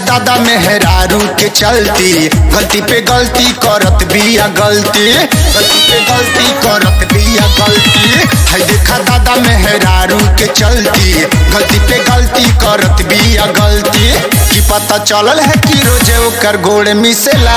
दादा मेहरारू के चलती गलती पे गलती करत बिया गलती गलती पे गलती करत बिया गलती है देखा दादा मेहरारू के चलती गलती पे गलती करत बिया गलती की पता चलल है कि रोजे ओकर गोड़ मिसेला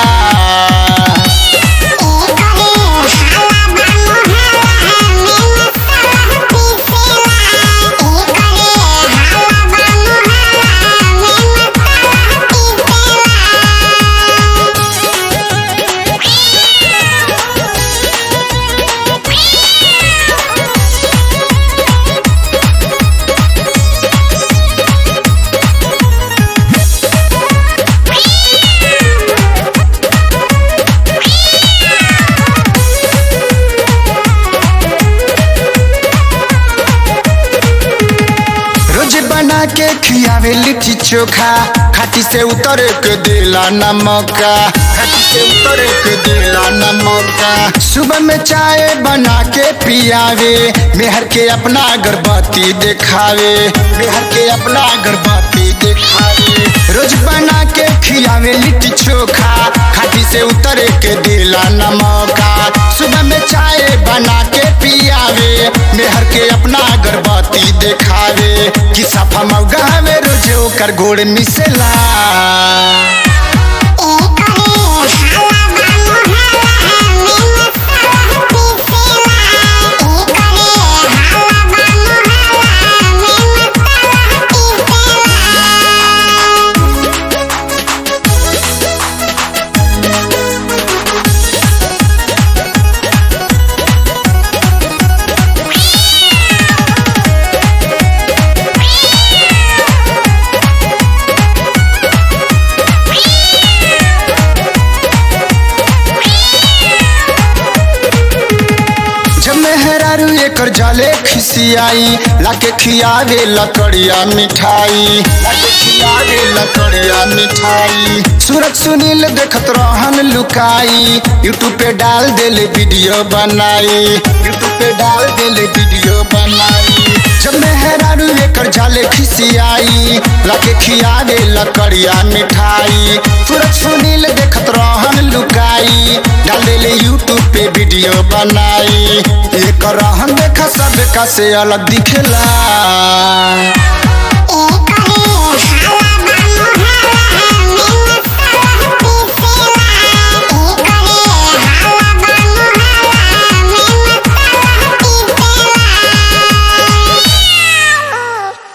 रोज बना के खियावे लिट्टी चोखा खाटी से उतर के देला नमका खाटी से उतर के देला नमका सुबह में चाय बना के पियावे मेहर के अपना अगरबत्ती दिखावे मेहर के अपना अगरबत्ती दिखावे रोज बना के खियावे लिट्टी चोखा खाटी से उतर के देला नमका सुबह में चाय बना के पियावे मेहर के अपना अगरबत्ती दिखावे कि सफा मौगा में रोज ओकर गोड़ मिसेला जब मेहरारू एकर जाले खिसियाई लाके खियावे लकड़िया मिठाई लाके खियावे लकड़िया मिठाई सूरज सुनील देखत रहन लुकाई यूट्यूब पे डाल देले वीडियो बनाई यूट्यूब पे डाल देले वीडियो बनाई जब मेहरारू एकर जाले खिसियाई लाके खियावे लकड़िया मिठाई सूरज सुनील देखत रहन लुकाई डाल देले यूट्यूब पे वीडियो बनाई एक रहन देखा सब का से अलग दिखेला